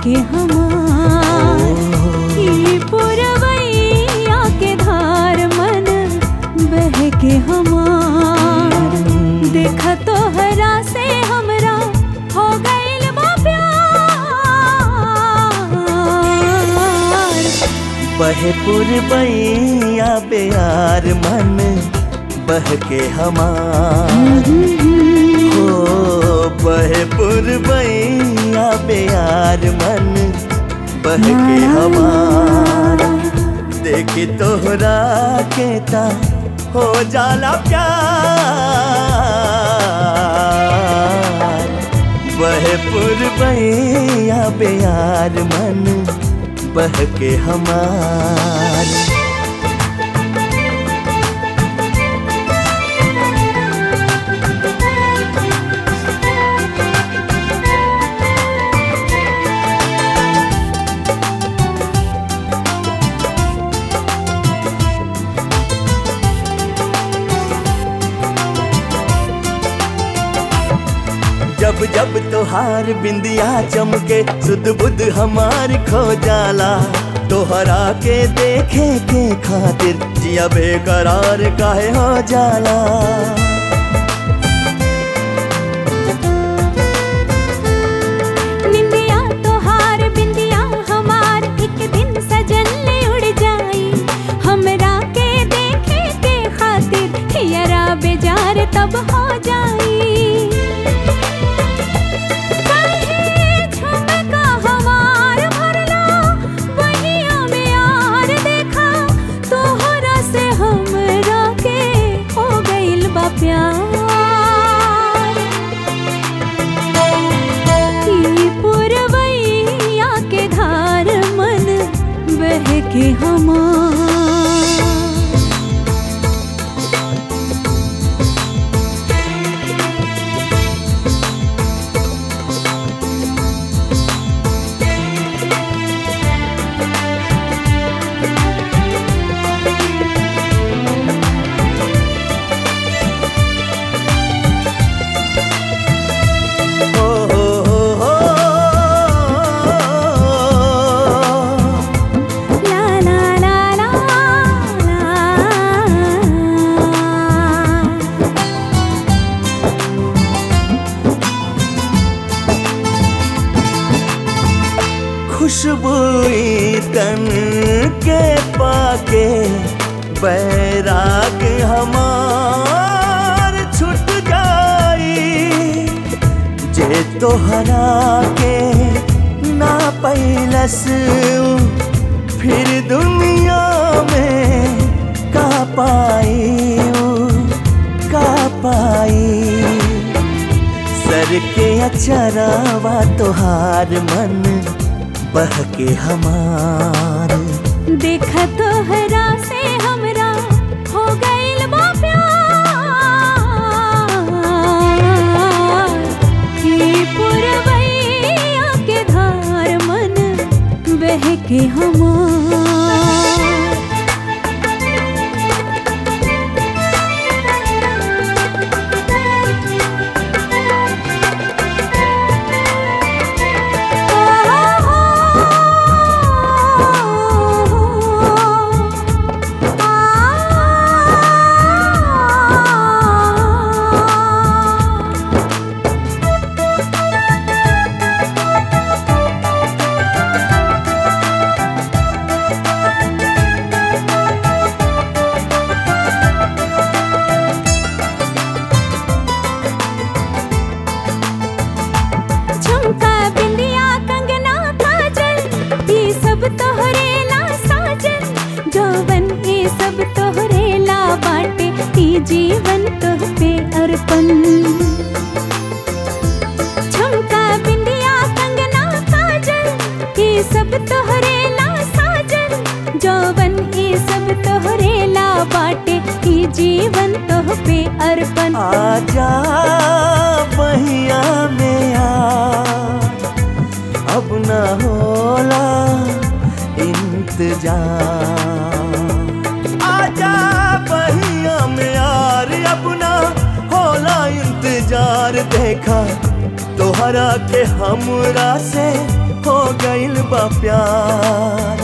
के हमार ई पुरवैया के धार मन बह के हमार देखा तोहरा से हमरा हो गइल बा प्यार बहे पुरबैया बेयार मन बह के हमार हो बहे पुरबैया बेयार मन बह के हमार देखी तोहरा के ता हो जाला प्यार बहे पुरबैया बेयार मन बह के हमार जब जब तोहार बिंदिया चमके सुध बुध हमार खो जाला तोहरा के देखे के खातिर जिया बेकरार काहे हो जाला निंदिया तोहार बिंदिया हमार एक दिन सजन ले उड़ जाई हमरा के देखे के खातिर हियरा बेजार तब हो जाई काहे झुमका हमार भरला बहिया में यार देखा तोहरा से हमरा के हो गइल बा प्यार ई पुरवैया के धार मन बह के हमार हो हो हो हो ला ला ला ला ला खुशबुई तन के पाके बैराग हमार छुट जाई जे तोहरा के ना पैलस फिर दुनिया में का पाई का पाई सर के अचरावा तोहार मन बह के हमार देखा तोहरा से हमरा हो गइल बा प्यार ई पुरवैया के धार मन बह के हमार झुमका बिंदिया कंगना काजल ये सब तोहरे ला साजन जौवन ये सब तोहरे ला बाटे ई जीवन तोह पे अर्पण झुमका बिंदिया कंगना काजल ये सब तोहरे ला साजन जौवन ये सब तोहरे ला बाटे ई जीवन तोह पे अर्पण आजा बहिया में आ अब न होला इंतजार आजा बहिया में यार अब न होला इंतजार देखा तोहरा के हमरा से हो गइल बा प्यार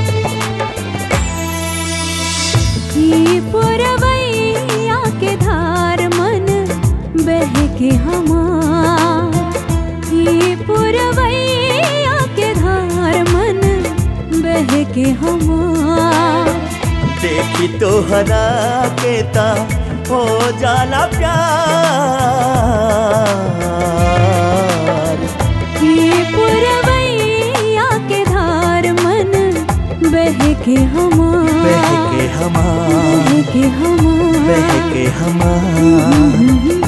ई पुरवैया के धार मन बह के हमार ई पुरवैया के धार मन बह के हमार देखी तोहरा के ता हो जाला प्यार ई पुरवैया के धार मन बह के हमार बह के हमार बह के हमार बह के हमार